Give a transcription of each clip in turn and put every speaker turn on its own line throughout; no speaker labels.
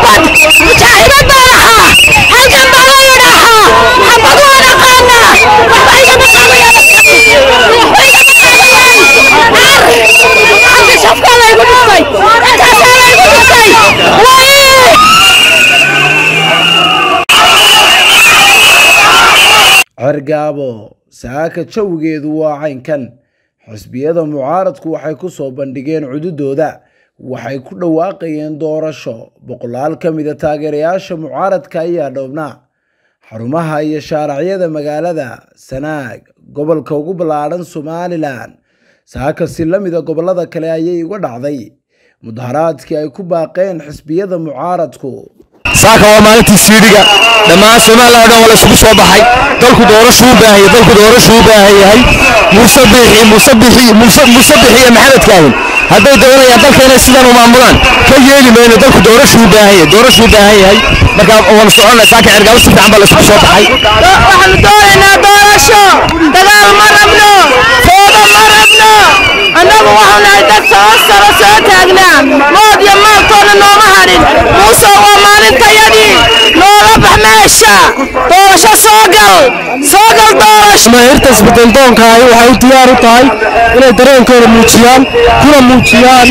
nabad mujaahidad baan ahaa halkan baa la yidhaahaa xabad waan aqaanaa waxba igama qabayaan waxba igama qabayaan halka shafkaa laygu dhintay intaasaa laygu dhintay way
cergaabo saaka jawigeedu waa caynkan xisbiyada mucaaradku waxay ku soo bandhigeen cududooda waxay ku dhawaaqayeen doorasho boqolaal ka mida taageerayaasha mucaaradka ayaa dhoobnaa xarumaha iyo shaaracyada magaalada sanaag gobolka ugu ballaadhan somalilan saaka si la mida gobollada kale ayay uga dhacday mudaharaadkii ay ku baaqeen xisbiyada mucaaradku
saaka waa maalintii siidhiga dhammaan somalilan o dhan waa la isugu soo baxay dalku doorashuu u baahan yahay dalku doorashuu u baahan yahay muuse biixi muuse biixi muuse muuse biixi iyo maxamed kaahin hadday doonayaan dalka inay sidan u maamulaan ka yeeli mayno dalku doorashuu u baahan yahay doorashuu u baahan yahay marka waanu soconnay saaka cergaabo si fiican baa la isugu soo baxay
waxaanu doonaynaa doorasho dagaal ma rabno fooda ma rabno annagu waxau nahay dad soo sano soo taagnaa mood iyo maaltoona nooma hadhin muuse waa maalintayadii noola bax meesha doorasho soo gal soo gal doorasho
jamaahirta isbedeldoonka ahi waxay u diyaar u tahay inay dareenkooda muujiyaan kuna muujiyaan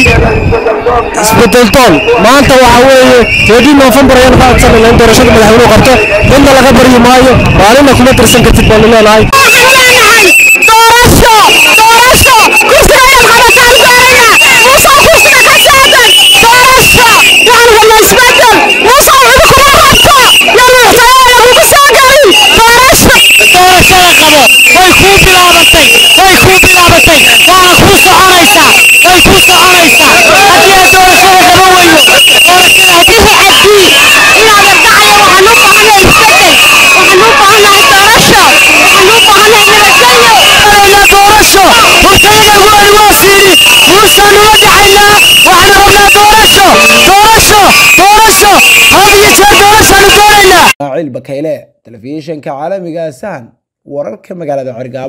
isbedeldoon maanta waxa weeye teedii noofembar ayaan ka codsanayna in doorashada madaxweynuhu qabto midna laga baryi maayo maalina kuma tirsan kartid baanu leenahay
waxaan leenahay doorasho doorasho kursiga ayaad qabataan doonayna muuse kursiga ka saadan doorasho waxaan rabnaa isbedel muuse cidi kuma rabto yaa madaxtooyada kugu soo galin doorasho
doorashada qabo way kuu bilaabatay way kuu bilaabatay waana kuu soconaysaa way kuu soconaysaa haddii aad doorashada qabo weyno doorashada haddii
cabdi inaadan dhacaya waxaan u baahannahay isbedel waxaan u baahannahay doorasho waxaan u baahannahay nabadgelyo
rabnaa doorasho hortayda waani waa siiri muusaan ula dhacaynaa waxaan rabnaa doorasho doorasho doorasho had iyo jeer doorashaanu doonaynaa
ismaaciil bakayle telefishinka caalamiga sahan wararka magaalada cergaabo